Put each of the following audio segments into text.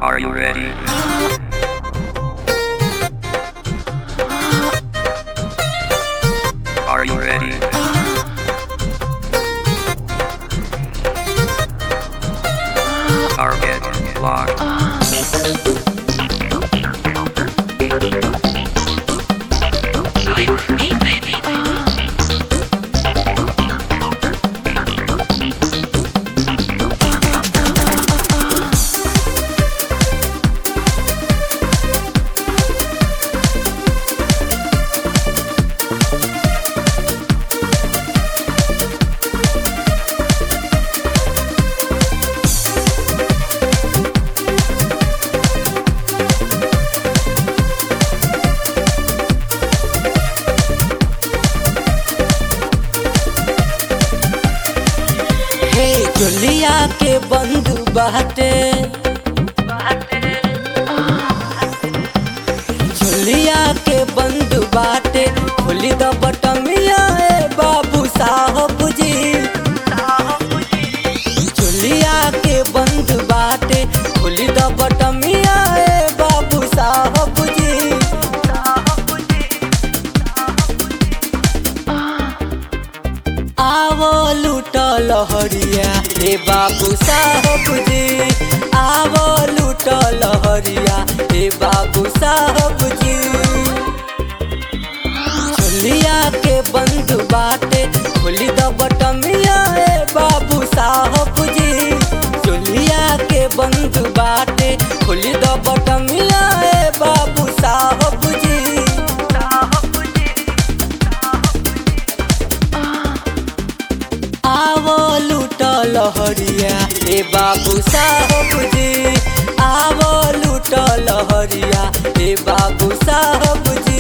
Are you ready? Are you ready? Target locked. हे चुलिया के बंधु बाटे चुलिया के बंधु बाटे खोली द बटमिया ए बाबू साहब जी चुलिया के बंधु बाटे खोली द बटमिया ए बाबू साहब जी आवो लूट लहरिया रे बाबू साहब जी आवो लूट लहरिया रे बाबू साहब जी चुलिया के बंद बाटे खोली द बटमिया ए बाबू साहब जी चुलिया के बंद बाटे खोली द बटमिया ए बाबू साहब जी आवो लूट लहरिया रे बाबू साहब जी आवो लूट लहरिया रे बाबू साहब जी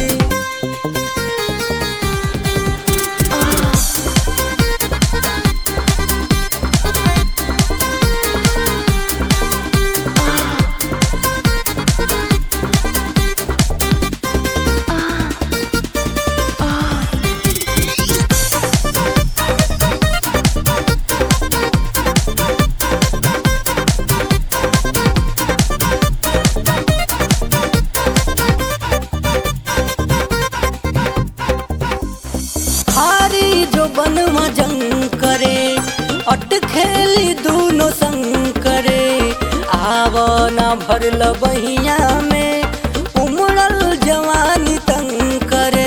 हारी जो बन मजंग करे अट खेली दूनो संग करे आव ना भरल बहिया में उमड़ल जवानी तंग करे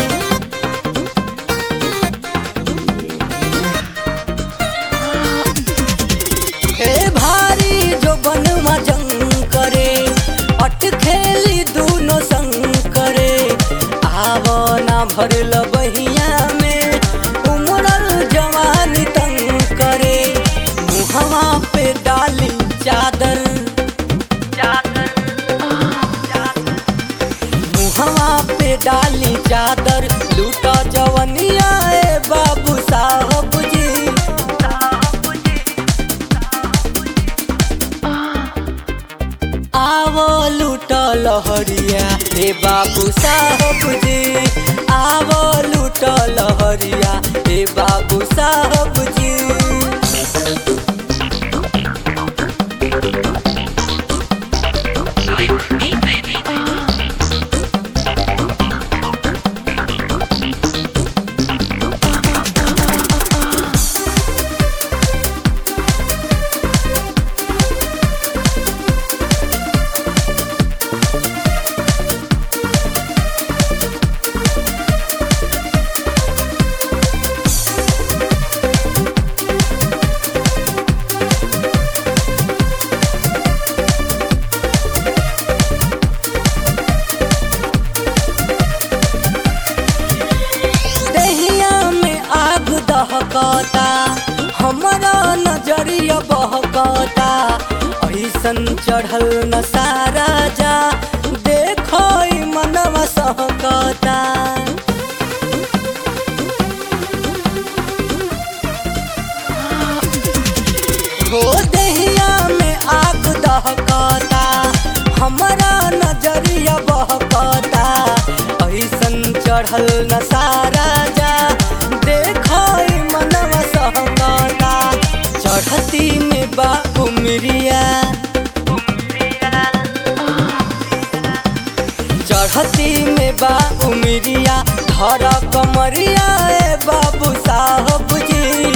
हे भारी जो बन मजंग करे अट खेली दूनो संग करे आव ना भरल बहिया में उमड़ल जवानी तंग करे मुहवा पे डाली चादर मुहवा पे डाली चादर लूटा जवनिया ए बाबू साहब जी आवो लूट लहरिया रे बाबू साहब जी आवो लूट लहरिया रे बाबू साहब जी दहिया में आग दहकता हमारा नजरिया बहकता ऐसन चढ़ल न सारा जा देखो ई मनवा सहकता हो दहिया में आग दहकता हमारा नजरिया बहकता ऐसन चढ़ल न सारा जा देखो ई मनवा सहकता चढ़ती में बा उमरिया मस्ती में बा उमरिया धर कमरिया ए बाबू साहब जी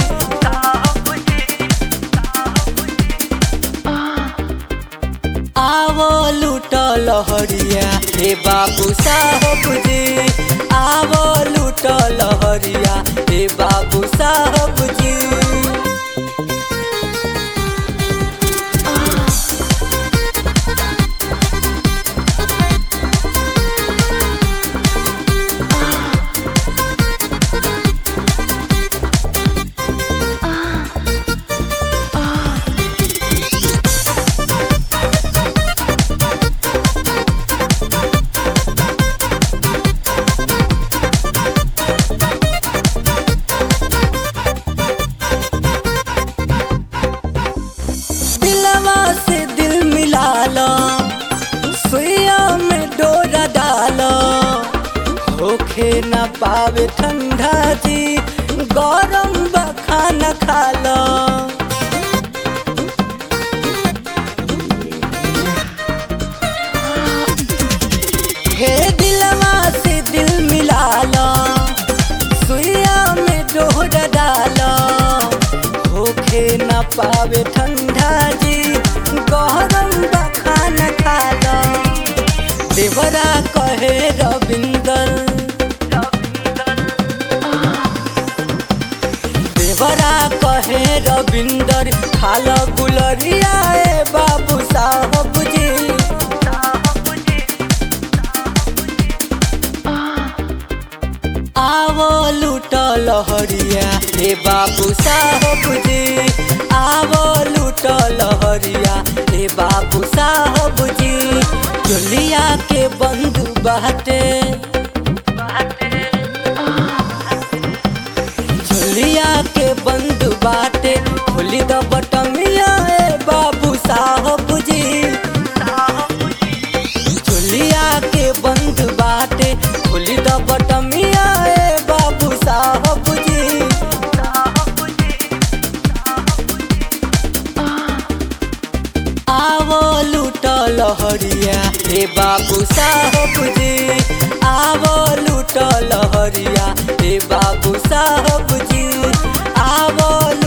आवो लूट लहरिया हे बाबू साहब जी आवो लूट लहरिया हे बाबू साहब जी दिलवा से दिल मिला लो सुइया में डोरा डालो होखे न पावे ठंडा जी गरम बा खाना खा लो हे दिलवा से दिल मिला लो सुइया में डोरा डालो होखे न पावे ठंडा जी गरम बा खाना खा लो देवरा कहे रविंदर देवरा कहे रविंदर खाल गुलरिया ए बाबू साहब जी आवो लूट लहरिया हे बाबू साहब जी आवो लूट लहरिया हे बाबू साहब जी चोलिया के बंधु बाटे चोलिया के बंधु बाटे खोली द बटमिया ए बाबू साहब जी चोलिया के बंधु बाटे खोली द बटमिया ए बाबू साहब जी आवो लूट लहरिया हे बाबू साहब जी आवो लूट लहरिया हे बाबू साहब जी आवो